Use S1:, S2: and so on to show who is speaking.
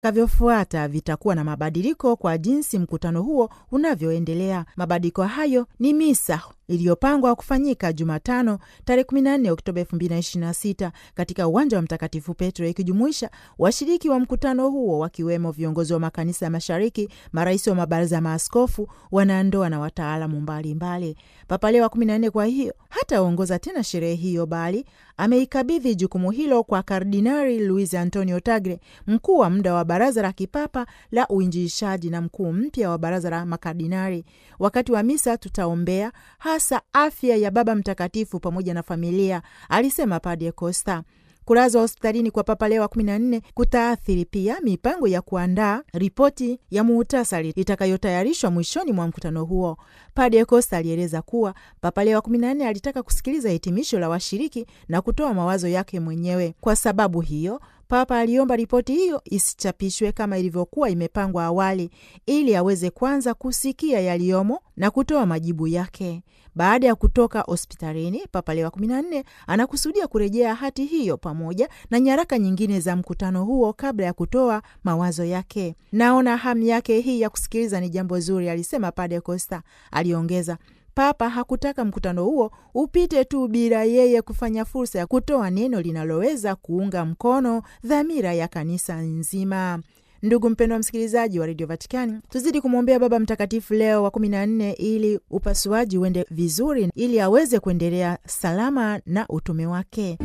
S1: vitakavyofuata vitakuwa na mabadiliko kwa jinsi mkutano huo unavyoendelea. Mabadiliko hayo ni misa iliyopangwa kufanyika Jumatano tarehe 14 Oktoba 2026 katika uwanja wa Mtakatifu Petro, ikijumuisha washiriki wa mkutano huo wakiwemo viongozi wa makanisa ya Mashariki, marais wa mabaraza ya maaskofu, wanandoa na wataalamu mbalimbali. Papa Leo wa 14 kwa hiyo hataongoza tena sherehe hiyo, bali ameikabidhi jukumu hilo kwa Kardinari Luis Antonio Tagle, mkuu wa muda wa Baraza la Kipapa la Uinjilishaji na mkuu mpya wa Baraza la Makardinari. Wakati wa misa tutaombea hasa afya ya Baba Mtakatifu pamoja na familia, alisema Padre Costa. Kulazwa hospitalini kwa Papa Leo wa 14 kutaathiri pia mipango ya kuandaa ripoti ya muhtasari itakayotayarishwa mwishoni mwa mkutano huo. Padre Costa alieleza kuwa Papa Leo wa 14 alitaka kusikiliza hitimisho la washiriki na kutoa mawazo yake mwenyewe. Kwa sababu hiyo Papa aliomba ripoti hiyo isichapishwe kama ilivyokuwa imepangwa awali, ili aweze kwanza kusikia yaliyomo na kutoa majibu yake. Baada ya kutoka hospitalini, Papa Leo wa 14 anakusudia kurejea hati hiyo pamoja na nyaraka nyingine za mkutano huo kabla ya kutoa mawazo yake. Naona hamu yake hii ya kusikiliza ni jambo zuri, alisema Padre Costa. Aliongeza, Papa hakutaka mkutano huo upite tu bila yeye kufanya fursa ya kutoa neno linaloweza kuunga mkono dhamira ya kanisa nzima. Ndugu mpendwa msikilizaji wa redio Vatikani, tuzidi kumwombea Baba Mtakatifu Leo wa kumi na nne ili upasuaji uende vizuri, ili aweze kuendelea salama na utume wake.